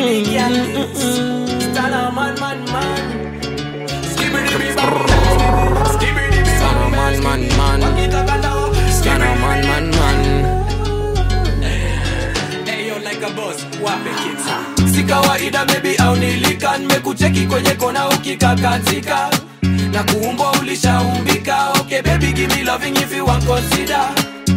Skibbity girl. Stunner man, man, man. Skibbity bam. Skibbity Stunner man, man, man. Stunner man, man, man. Hey, yo, like a boss, wape kids. Si kawaida baby au nilika nimekucheki kwenye kona ukikakatika na kuumbwa ulishaumbika okay baby give me loving if you want consider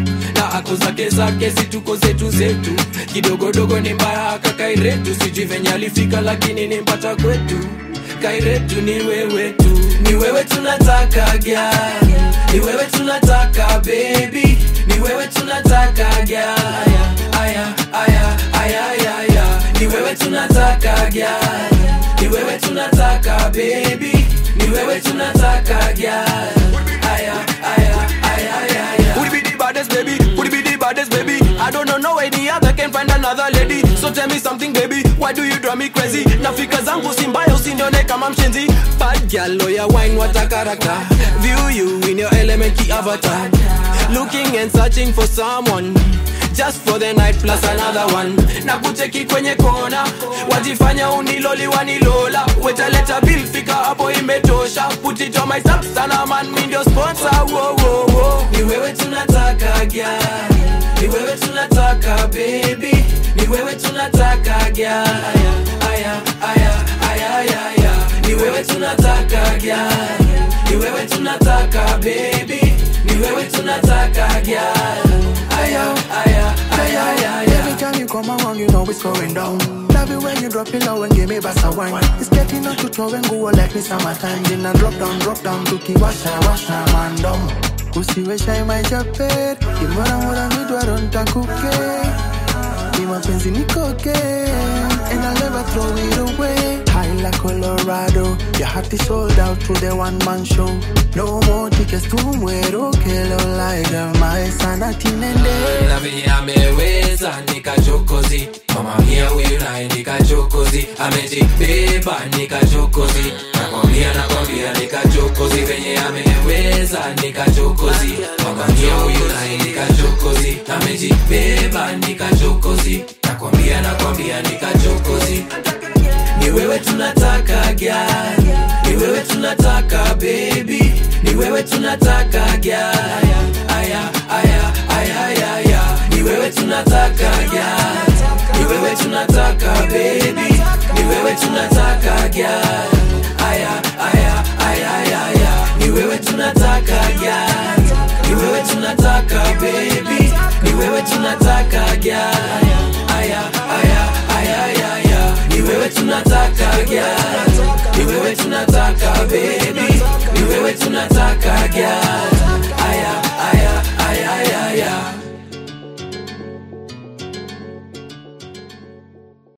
na ako zake zake si tuko zetu zetu kidogodogo ni mbaya kakairetu sijui venye alifika lakini nimpata kwetu kairetu ni wewe tu ni wewe tunataka gyal ni wewe tunataka baby ni wewe tunataka gyal aya aya aya aya aya aya ni wewe tunataka gyal ni wewe tunataka baby ni wewe tunataka gyal aya aya aya aya aya Would be the baddest baby Would be the baddest baby I don't know no any other can find another lady So tell me something baby Why do you drive me crazy Nafika zangu si mbaya usinione kama mshenzi Bad girl lawyer wine what a character View you in your element key avatar Looking and searching for someone just for the night plus another one na kucheki kwenye kona wajifanya uniloli wanilola wetaleta bill fika hapo imetosha put it on my sub sana man mi ndio sponsor wo wo wo ni wewe tunataka gyal ni wewe tunataka baby ni wewe tunataka gyal aya aya aya aya aya aya ni wewe tunataka gyal ni wewe tunataka baby ni wewe tunataka gyal aya aya aya aya aya Every time you come around, you know it's going down. Love it when you drop it low and give me bassa wine. It's getting out to throw and go like me summertime. Then I drop down, drop down, tukiwasha washa mandom. Usiwesha maijapet, kimora mora midwa ntakuke. Ni mapenzi nikoke, and I'll never throw it away. High like Colorado, your heart is sold out to the one man show. No more tickets to muero, kelo like a maesa na tinende. na venye ameweza nikachokozi mama mia wilai nikachokozi amejibeba nikachokozi nakwambia nakwambia nikachokozi venye ameweza nikachokozi mama mia wilai nikachokozi amejibeba nikachokozi nakwambia nakwambia nikachokozi ni wewe tunataka gyal ni wewe tunataka baby ni wewe tunataka gyal aya aya aya aya aya ni wewe tunataka gyal ni wewe tunataka baby ni wewe tunataka gyal